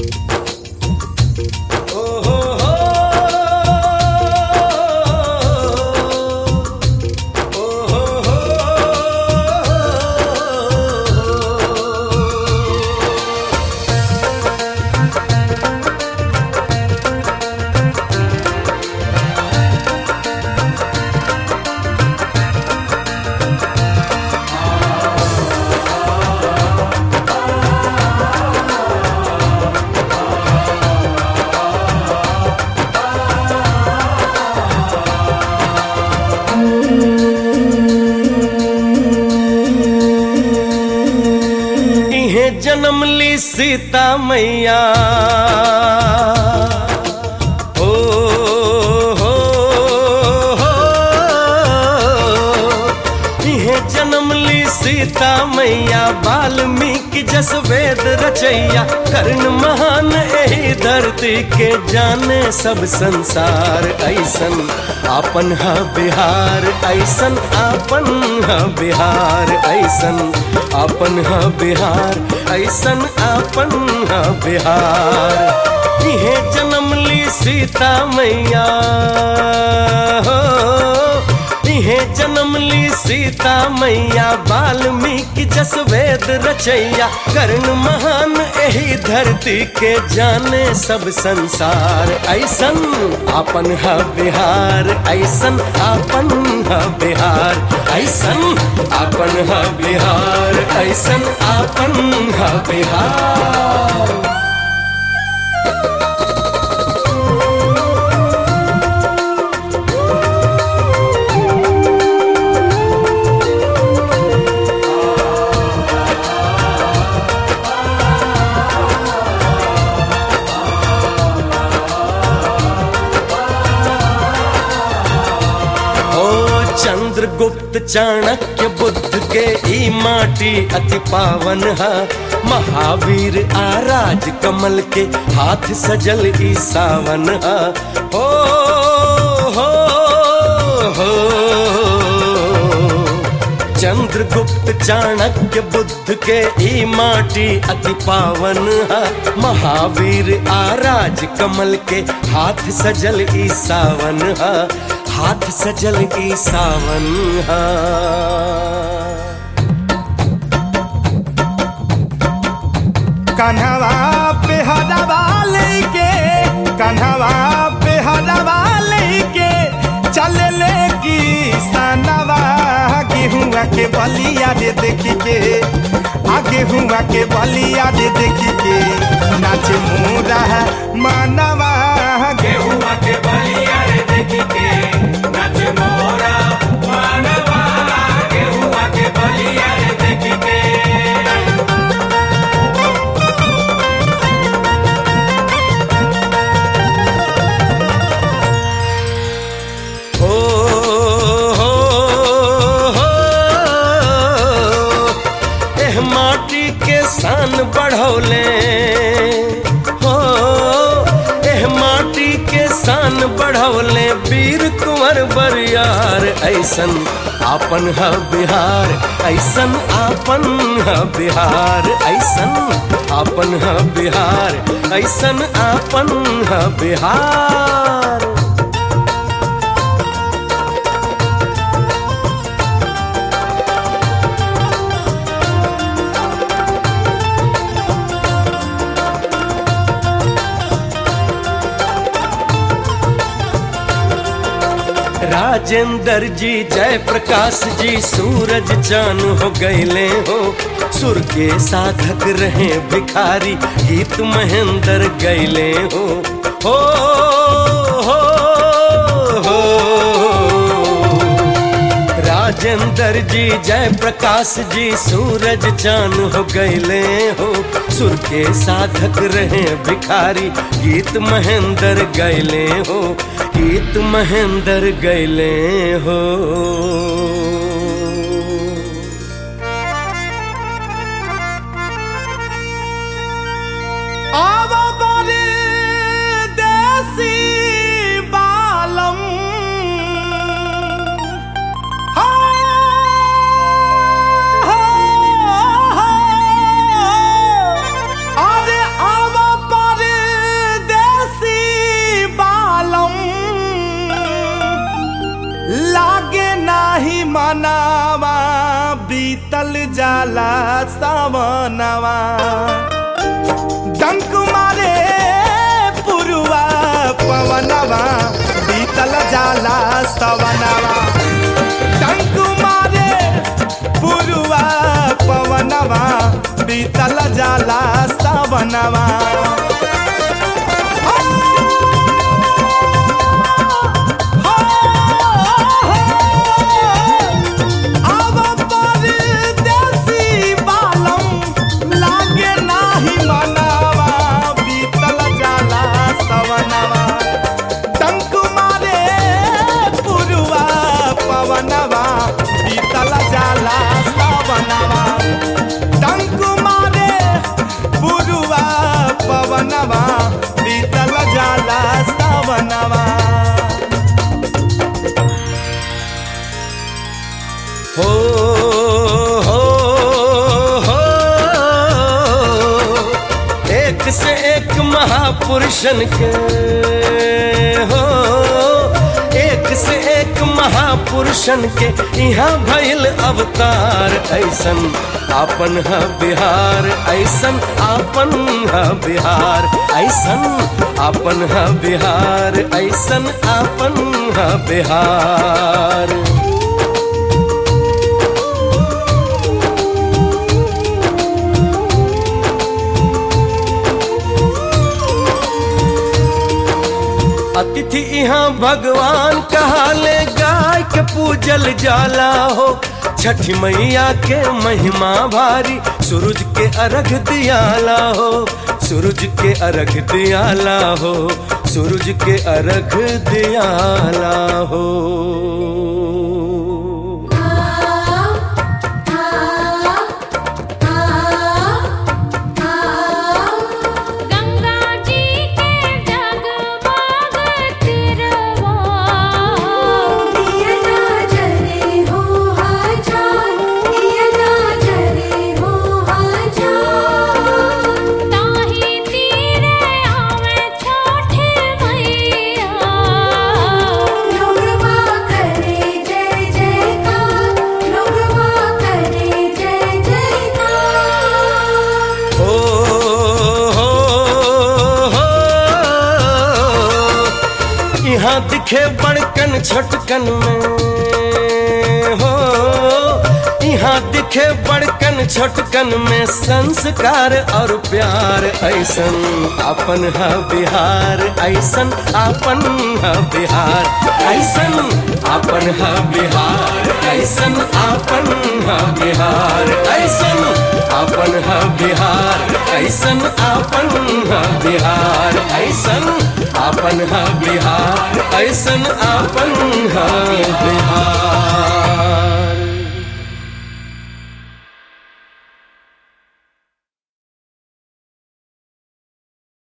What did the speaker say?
ओ हो हो ओ हो हो इहे जन्म ली सीता मैया ओ हो हो इहे जन्म ली सीता मैया वाल्मीकि जस वेद रचैया कर्ण महान एही धरती के जाने सब संसार ऐसन आपन ह बिहार ऐसन आपन ह बिहार ऐसन आपन ह बिहार ऐसन आपन ह बिहार इहे जन्म ली सीता मैया हो इहे जन्म ली सीता मैया वाल्मीकि जस वेद रचैया कर्ण महान एही धरती के जाने सब संसार ऐसन आपन ह बिहार ऐसन आपन ह बिहार ऐसन आपन ह बिहार ऐसन आपन ह बिहार ओ चंद्रगुप्त चाणक्य बुद्ध के ई माटी अति पावन है महावीर आराज कमल के हाथ सजल ई सावन है ओ हो हो चंद्रगुप्त चाणक्य बुद्ध के ई माटी अति पावन है महावीर आराज कमल के हाथ सजल ई सावन है हाथ सजल ई सावन है कन्हवा पे हदवा लेके कन्हवा पे हदवा लेके चल ले की सनवा गेहुआ के बलिया रे देखी के आ गेहुआ के बलिया रे देखी के नाच मोरा है मानवा गेहुआ के बलिया रे देखी के नच मोरा मानवा गेहुआ के बलिया रे देखी के हो हो हो एह माटी के शान बढ़ौले हो एह माटी के शान बढ़ौले वीर कुंवर बरियार ऐसन आपन ह बिहार ऐसन आपन ह बिहार ऐसन आपन ह बिहार ऐसन आपन ह बिहार राजेंद्र जी जय प्रकाश जी सूरज चान हो गईले हो सुर के साधक रहे भिखारी गीत महेंद्र गईले हो हो हो हो राजेंद्र जी जय प्रकाश जी सूरज चान हो गईले हो सुर के साधक रहे भिखारी गीत महेंद्र गईले हो गीत महेंद्र गईले हो आव बरे देसी बालम हा, हा, हा। अरे आव पर जाला सावनवा डंक मारे पुरुआ पवनवा बीतल जाला सवनवा डंक मारे पुरुआ पवनवा बीतल जाला सवनवा अब परदेसी बालम लागे नाही मनावा बीतल जाला सवनवा टंक मारे पुरुआ पवनवा बीतल जाला सवनवा टंक मारे पुरुआ पवनवा बीतल जाला सवनवा हो हो हो एक से एक महापुरुषन के हो एक से एक महापुरुषन के यहाँ भइल अवतार ऐसन आपन है बिहार ऐसन आपन है बिहार ऐसन आपन है बिहार ऐसन आपन है बिहार अतिथि यहाँ भगवान कहाले गाय के पूजल जाला हो छठी मैया के महिमा भारी सूरज के अर्घ दियाला हो सूरज के अर्घ दियाला हो सूरज के अर्घ दियाला हो गंगा जी के जगमग तिरवा दिया ना जले हो हजार दिया ना जले हो हजार ताही तीरे आवे छोटे मैया लोगवा करे जय जयकार लोगवा करे जय जयकार हो हो हो यहाँ दिखे बड़कन छोटकन में हो यहाँ दिखे बड़कन छोटकन में संस्कार और प्यार ऐसन अपन है बिहार ऐसन अपन है बिहार ऐसन अपन है बिहार ऐसन अपन है बिहार ऐसन अपन है बिहार ऐसन अपन है बिहार ऐसन अपन है बिहार ऐसन अपन है बिहार